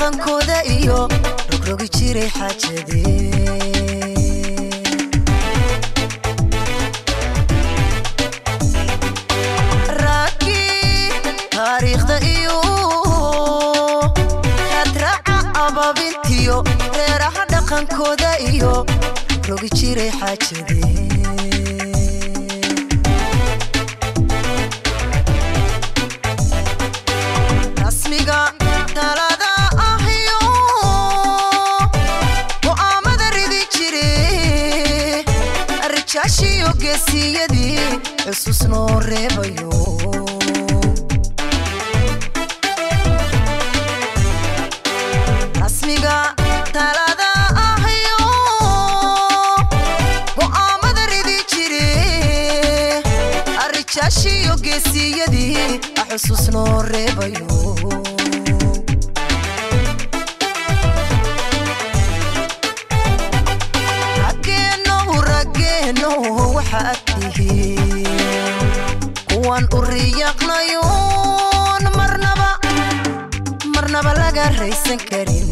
dhaqankooda iyo rogrogi jiray xaajadee raakii taariikhda iyo hadraaca ababintiyo reeraha dhaqankooda iyo rogi jiray xaajadee rasmiga talada ahyo go'aamada ridi jire rijaashiyo geesiyadii xusuus noo reebayo rasmiga talada ahyo go'aamada ridi jire rijaashiyo geesiyadii xusuus noo reebayo raggeenow raggeenow waxaad tihiin kuwan u riyaqnayuun marnaba marnaba laga raysan karin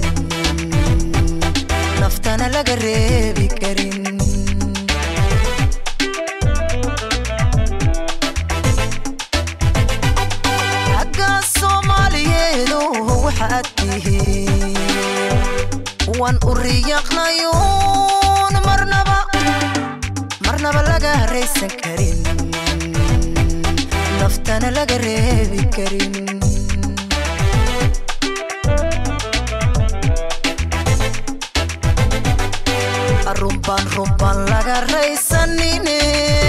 naftana laga reebi karin ragga soomaaliyeedu waxaad tihiin kuwan u riyaqnayuun marnaba marnaba laga raysan karin naftana laga reebi karin runbaan runbaan laga raysanine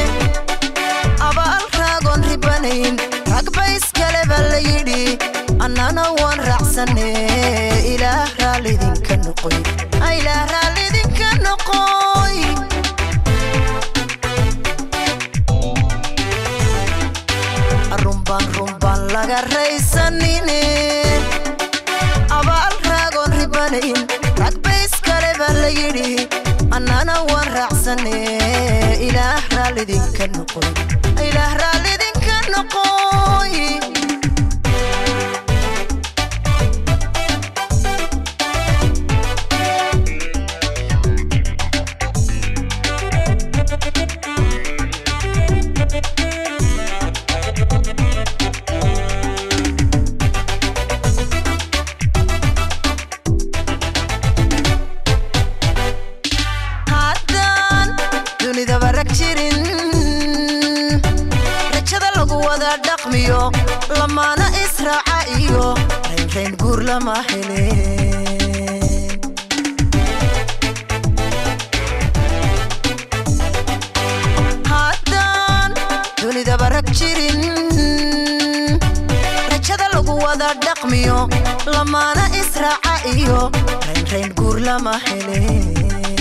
abaal raagoon ribanayn ragba iskale baa la yidhi annana waan raacsane ilaah raallidinka noqoy ilaah raallidinka noqoy runbaan runbaan laga raysanine abaal raagoon ribanayn ragba iskale baa la yidhi annana waan raacsane ilaah raallidinka noqoy ilaah raallidinka noqoy haddaan dunidaba rag jirin rajada lagu wada dhaqmiyo lamaana israaca iyo raynrayn guur lama heleen haddaan dunidaba rag jirin rajada lagu wada dhaqmiyo lamaana israaca iyo raynrayn guur lama heleen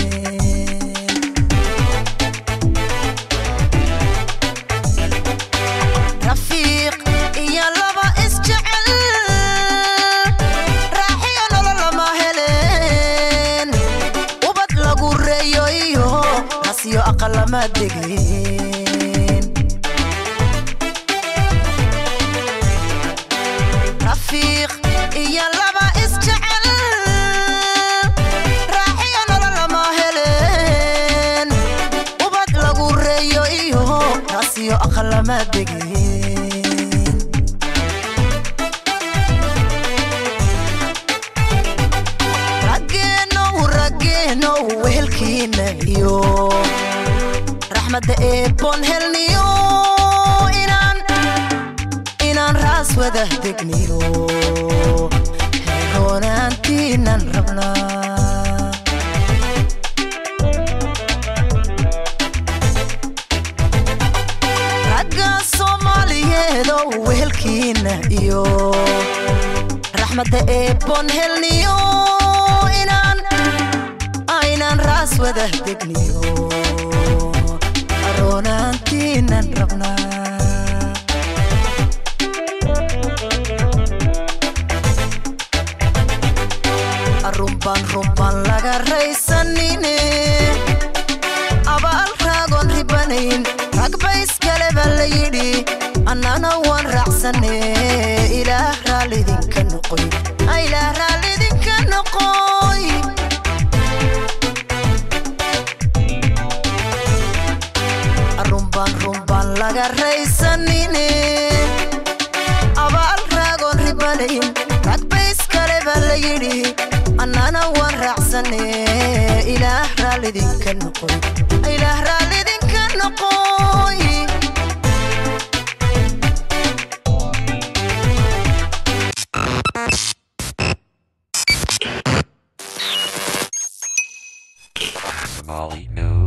rafiiq iyo laba isjecel raaxiyo nolol lama heleen ubad lagu reeyo iyo rasyo aqal lama degeen rafiiq iyo laba isjecel raaxiyo nolol lama heleen ubad lagu reeyo iyo rasyo aqal lama degeen raggeenow raggeenow wehelkiina iyo raxmadda eebboon helniyo inaan inaan raas wada degniyo heeroonaantiinan rabnaa ragga soomaaliyeedow wehelkiina iyo raxmadda eebboon helniyo inaan aynaan raas wada degniyo aroonaantiinan rabnaa runbaan runbaan laga raysanine abaal raagoon ribanayn ragba iskale baa la yidhi annana waa waan raacsane ilaah raallidinka noqoy ilaah raallidinka noqoy runbaan runbaan laga raysanine abaal raagoon ribanayn rag bayskale baa la yidhi annana waan raacsane ilaah raallidinka noqoy ilaah raallidinka noqoy Molly News.